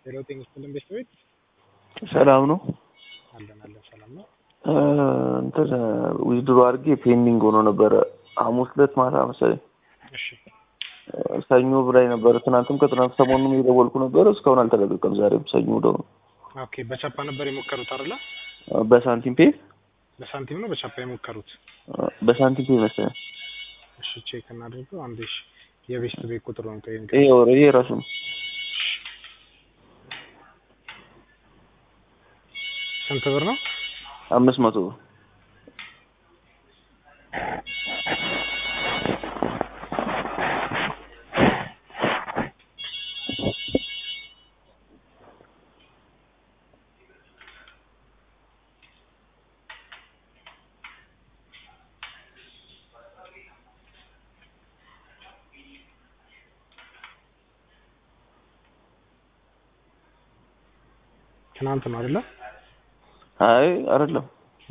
የለውጤን ስልን ቤት ቤት ሰላም ነው። አለን አለን ሰላም ነው። እንትን ዊዝድሮ አድርጌ ፔንዲንግ ሆኖ ነበረ ሐሙስ ዕለት ማታ መሰለኝ። እሺ ሰኞ ብላኝ ነበረ። ትናንትም ከትናንት ሰሞኑን የደወልኩ ነበረ። እስካሁን አልተለቀቀም። ዛሬም ሰኞ ደግሞ ኦኬ። በቻፓ ነበር የሞከሩት አይደለ? በሳንቲም ፔ በሳንቲም ነው በቻፓ የሞከሩት? በሳንቲም ፔ መሰለኝ። እሺ ቼክ እናድርገው። አንዴ እሺ፣ የቤስት ቤት ቁጥር ነው ጠይቅ። ይሄ ኦልሬዲ የራሱ ነው። ስንት ብር ነው? አምስት መቶ ብር ትናንት ነው አይደለ? አይ አይደለም፣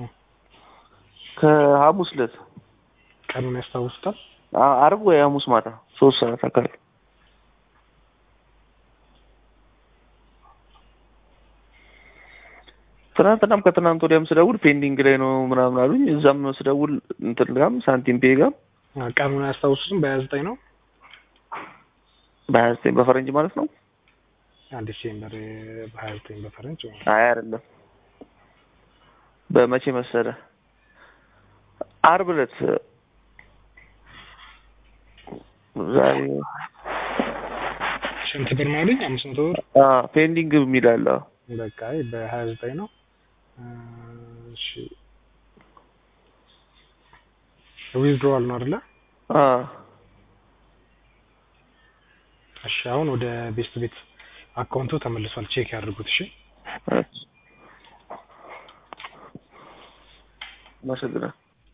ከሐሙስ ዕለት ቀኑን ያስታውሱታል? አ- አርብ ወይ ሐሙስ ማታ ሶስት ሰዓት አካባቢ ትናንትናም ከትናንት ወዲያም ስደውል ፔንዲንግ ላይ ነው ምናምን አሉኝ። እዛም ስደውል እንትን ጋም ሳንቲም ፔ ጋም አ፣ ቀኑን አያስታውሱትም? በሀያ ዘጠኝ ነው በሀያ ዘጠኝ በፈረንጅ ማለት ነው። አንድ ዲሴምበር በሀያ ዘጠኝ በፈረንጅ ማለት አይ አይደለም፣ በመቼ መሰለ አርብ ዕለት ዛሬ ስንት ብር ነው አሉኝ? አምስት መቶ ብር አ ፔንዲንግ የሚል አለ። በቃ አይ በሀያ ዘጠኝ ነው። አ፣ እሺ ዊዝድሮዋል ነው አይደለ? አ እሺ አሁን ወደ ቤስት ቤት አካውንቱ ተመልሷል። ቼክ ያድርጉት። እሺ አመሰግናለሁ።